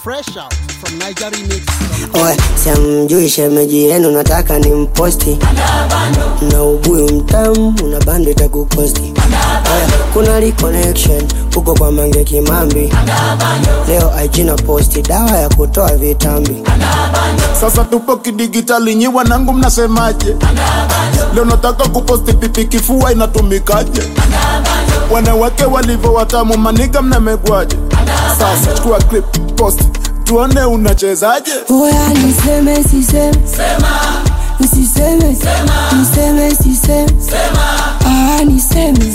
Fresh out from Niger Remix. Oe, siamjui shemeji yenu, nataka ni mposti na ubuyu mtamu, una bando itakukosti. Oe, kuna li connection huko kwa Mange Kimambi, leo IG na posti dawa ya kutoa vitambi. Sasa tupo kidigitali, nyi wanangu mnasemaje? Leo nataka kuposti pipi, kifua inatumikaje? Wanawake walivyo watamu, maniga mnamegwaje? Sasa chukua clip, post, tuone unachezaje. Oya, niseme siseme, nisiseme, niseme siseme, ah, niseme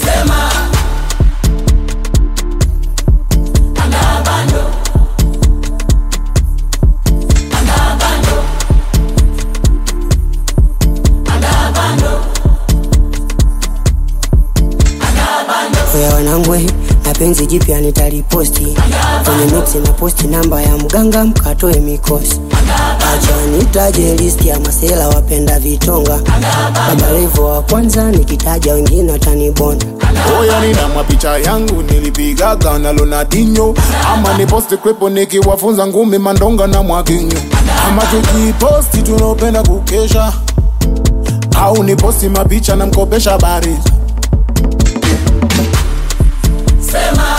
Oya wanangwe, na penzi jipya nitaliposti kwenye mixi na posti namba ya mganga mkatoe mikosi. Acha nitaje listi ya masela wapenda vitonga, Baba Levo wa kwanza nikitaja wengine watanibonda. Oya, nina mapicha yangu nilipigaga na Ronaldinho, ama ni posti klipo nikiwafunza ngumi mandonga na mwaginyo, ama tukiposti tunaopenda kukesha, au ni posti mapicha na mkopesha bari Sema